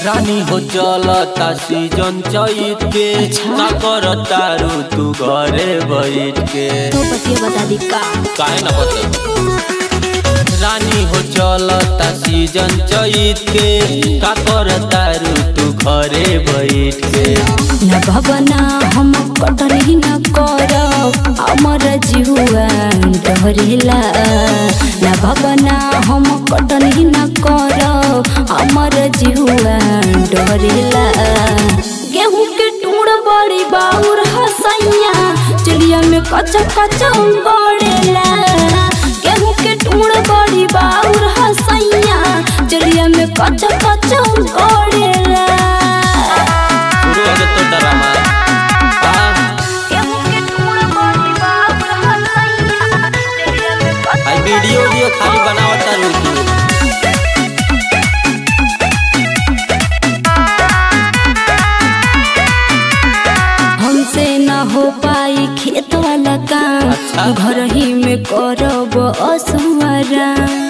रानी हो चलता सीजन चैत के का करता रू तू घरे बैठ के तो बतिया बता दी का काहे ना बते रानी हो चलता सीजन चैत के का करता रू तू घरे बैठ के न भवना हम कटनी न करब हमर जिहुआ डरेला न भवना हम कटनी न करब हमर जिहुआ डरेला गेहूं के टूड़ बड़ी बाउर हसैया चलिया में कच्चा कच्चा गड़ेला गेहूं के टूड़ बड़ी बाउर हसैया चलिया में कच्चा कच्चा गड़ेला शुरू हो गया तो ड्रामा हाँ आई वीडियो वीडियो खाली बनावता रू तू हमसे न हो पाई खेत वाला काम अच्छा। घर ही में करब असुआरा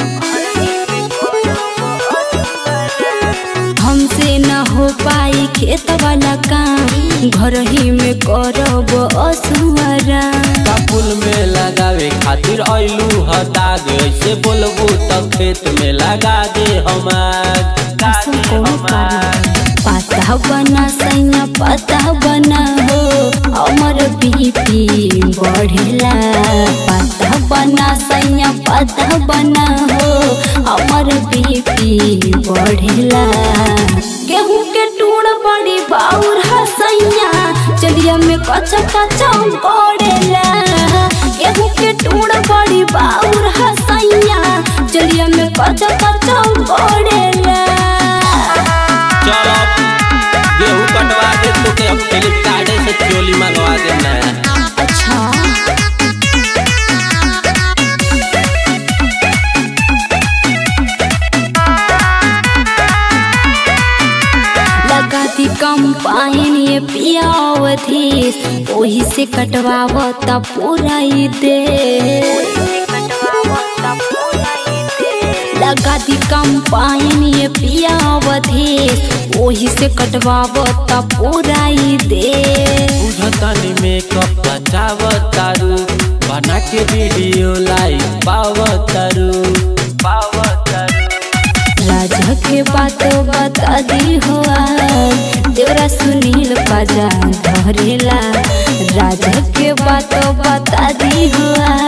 हमसे न हो पाई खेत वाला काम घर ही में करब असुआरा फूल में लगावे खातिर आइलू ह दाग ऐसे बोलबू तो खेत में लगा दे हमार ऐसा कोनो कारण पता बना सैया पता बना हो हमर बीपी बढ़ेला पता बना सैया पता बना हो हमर बीपी बढ़ेला गेहूं के टूड़ बड़ी बाउर हसैया चलिया में कच्चा कच्चा गड़ेला गेहूं के टूड़ बड़ी बाउर हसैया चलिया में कच्चा कच्चा गड़ेला चल अब गेहूं कटवा दे तो के अब फ्लिपकार्ट से चोली मंगवा दे ना अच्छा लगाती कम पाइन ये पियावधीस ओही से कटवावता पूरा ही दे लगाती कम पाइन ये पियावधीस ओही से कटवावता पूरा ही दे बुझतानी मेकअप बचावतारू बना के वीडियो लाइव पावतारू पावतारू राजा के बातों बता दी हुआ तेरा सुनील पाजा धरेला राजा के बातों बता दी हुआ